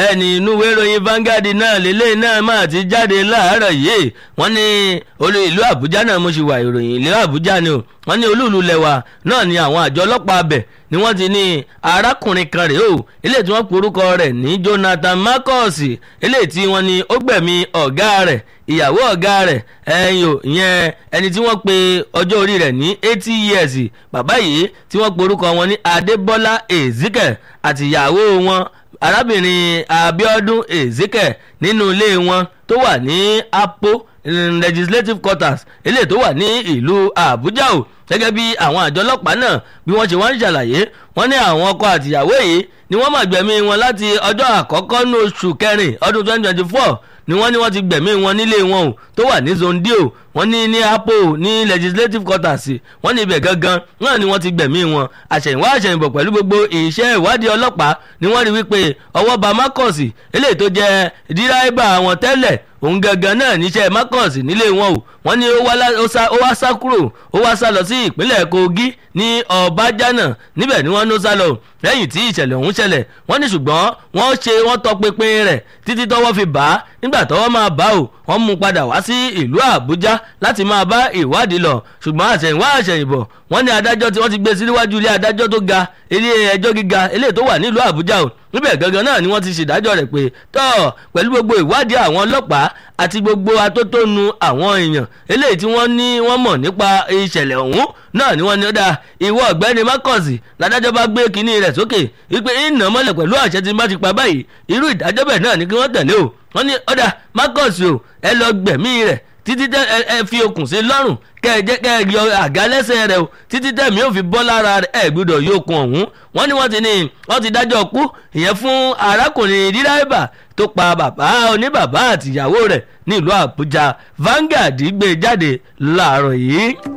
ẹni inú ìwé ìròyìn Vanguard náà lélẹ́yìn náà máa ti jáde láàárọ̀ yìí wọ́n ní olú ìlú Àbújá náà mo ṣì wà ìròyìn ìlú Àbújá ni o wọ́n ní olúùlú lẹ́wà náà ni àwọn àjọ ọlọ́pàá abẹ̀ ni wọ́n ti ní arákùnrin kan rèé o eléyìí tí wọ́n porúkọ rẹ̀ ní Jonathan Marcus eléyìí tí wọ́n ní ó gbẹ̀mí ọ̀gá rẹ̀ ìyàwó ọ̀gá rẹ̀ ẹ̀yìn ò ìyẹn ẹni tí wọ́n pe ọjọ́ orí rẹ̀ ní eighty years bàbá yìí tí wọ́n porúkọ wọn ní Adébọ́lá Ezekiel àti ìyàwó wọn arábìnrin Abíọ́dún Ezekiel nínú ilé wọn tó wà ní Apo legislative quarters eléyìí tó wà ní ìlú Àbújá o gẹ́gẹ́ bí àwọn àjọ ọlọ́pàá náà bí wọ́n ṣe wá ń ṣàlàyé wọ́n ní àwọn ọkọ àtìyàwó yìí ni wọ́n máa gbẹ̀mí wọn láti ọjọ́ àkọ́kọ́ ní oṣù kẹrin ọdún 2024 ni wọ́n ní wọ́n ti gbẹ̀mí wọn nílé wọn o tó wà ní zone d o wọ́n ní ní apo ní legislative quarters wọ́n ní ibẹ̀ gangan náà ni wọ́n ti gbẹ̀mí wọn àṣẹ̀yìnwá àṣẹ̀yìnbọ̀ pẹ̀lú gbogbo iṣẹ́ ìwádìí ọlọ́pàá ni wọ́n rí wípé ọwọ́ ba Marcus eléyìí tó jẹ́ díráìbà wọn tẹ́lẹ̀ òun gangan náà níṣẹ́ Marcus nílé wọn o wọ́n ní ó wá sá kúrò ó wá sá lọ sí ìpínlẹ̀ Kogi ní Ọbájánà níbẹ̀ ni wọ́n ló sá lọ lẹ́yìn tí ìṣẹ̀lẹ̀ ọ̀hún ṣẹlẹ̀ wọ́n ní ṣùgbọ́n wọ́n ṣe wọ́n tọpinpin rẹ̀ títí tọ́wọ́ fi bá a nígbà tọ́wọ́ máa bá o wọ́n mú padà wá sí ìlú Àbújá láti máa bá ìwádìí lọ ṣùgbọ́n àṣẹ̀yìnwá àṣẹ̀yìnbọ̀ wọ́n ní adájọ́ tí wọ́n ti gbé síwájú ilé adájọ́ tó ga ilé ẹjọ́ gíga eléyìí tó wà nílùú Àbújá o níbẹ̀ gangan náà ni wọ́n ti ṣèdájọ́ rẹ̀ pé tọ́ pẹ̀lú gbogbo ìwádìí àwọn ọlọ́pàá àti gbogbo atótónu àwọn èèyàn eléyìí tí wọ́n ní wọ́n mọ̀ nípa ìṣẹ̀lẹ̀ ọ̀hún náà ni wọ́n ní ó dáa ìwọ ọ̀gbẹ́ni Marcus ládájọ́ bá gbé kinní rẹ̀ sókè wípé ìnà mọ́lẹ̀ pẹ̀lú àṣẹ tí bá ti pa báyìí irú ìdájọ́ bẹ́ẹ̀ náà ni kí wọ́n tẹ̀lé o wọ́n ní ó dáa Marcus o ẹ lọ gbẹ̀mí rẹ̀ títí tẹ ẹ fi okùn sí lọ́rùn kẹ ẹ jẹ kẹ ẹ yọ àga lẹ́sẹ̀ rẹ̀ o títí tẹ̀mí ò fi bọ́ lára rẹ̀ ẹ gbọ́dọ̀ yóò kun ọ̀hún wọ́n ní wọ́n ti ní wọ́n ti dájọ́ kú ìyẹn fún arákùnrin díráìbà tó pa bàbá oníbàbá àtìyàwó rẹ̀ nílùú Àbújá Vanguard gbé jáde láàárọ̀ yìí.